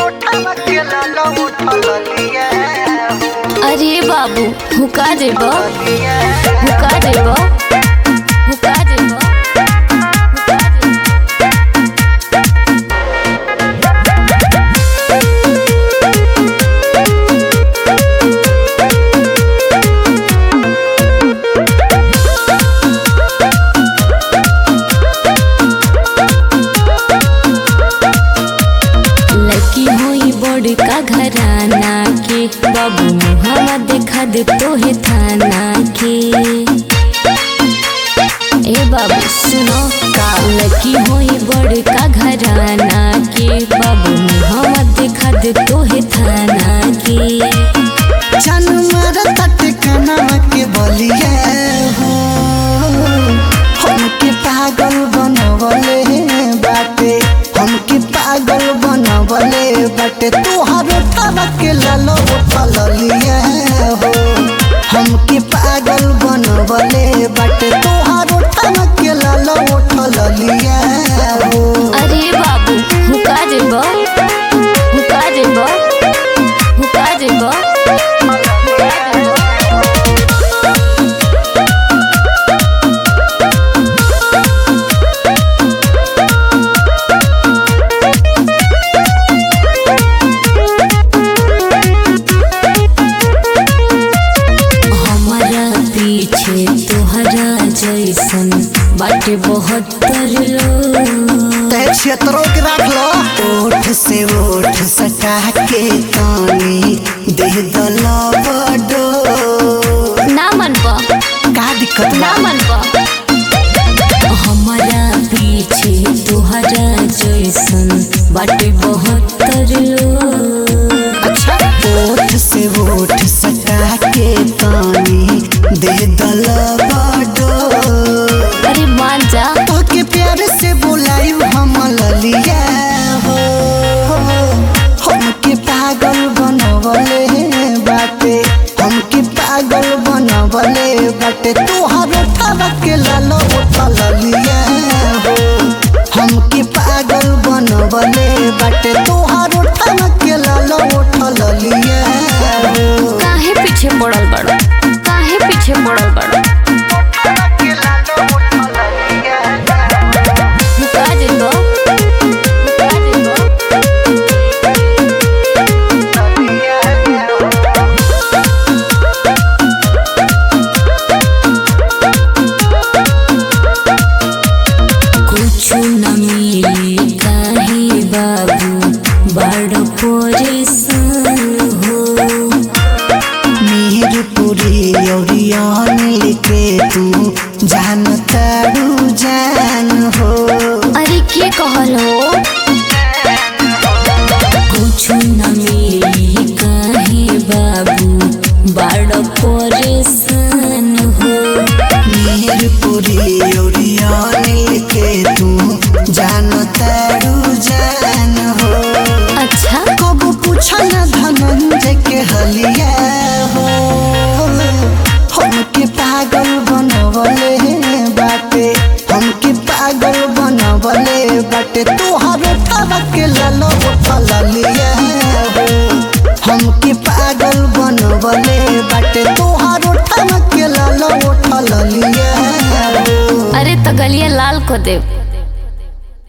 अरे बाबू हुका देब हुका देब हुका देब हुका देब लड़की होई बड़का घराना के बाबू मुहावा देखा दे तोहे थाना के ए बाबू सुनो का लड़की होई बड़का घराना के बाबू मुहावा देखा दे तोहे थाना के चन मारत टिकनवा के बलिया हो हमके पागल बनवले बाटे हमके पागल बनवले बाटे तोहर ठवा के लालो उठलिया हो हमके पागल बनवले बाटे तोहर ठवा के लालो उठलिया हो अरे बाबू हुका देब हुका देब हुका देब हमारा पीछे तोहरा जैसन बाटे बहुत लोग तय क्षेत्रों के रख लो ओठ से ओठ सटा के तानी दे दलो बडो ना मन पा का दिक्कत ना बा मन पा हमारा पीछे तोहरा जैसन बाटे बहुत लोग अच्छा ओठ से ओठ सटा के तानी दे दलो बडो अरे मान जा तो के प्यार से बुलायू हम ललिया हो हमके पागल बनवले बाटे हमके पागल बनवले बाटे तोहर ठवा के लालो उठलिया हो हमके पागल बनवले बाटे तोहर ठवा के लालो उठलिया हो काहे पीछे पड़ल बड़ो काहे पीछे पड़ल बड़ो हुका देबो हुका देबो कुछु न मिली काहे बाबू बड़ परेशान हो मीरपुरी औरियान लिखे तू जान तारू जान हो अरे के कहल हो कुछ न मिली काहे बाबू बड़ परेशान हो मीरपुरी औरियान लिखे तू जान तारू जान हो अच्छा कब पूछा न धनंजय के हलिया हो हमके पागल बनवले बाटे हमके पागल बनवले बाटे तोहर ठवा के लालो उठलिया हो हमके पागल बनवले बाटे तोहर ठवा के लालो उठलिया हो अरे तो गलिया लाल को देव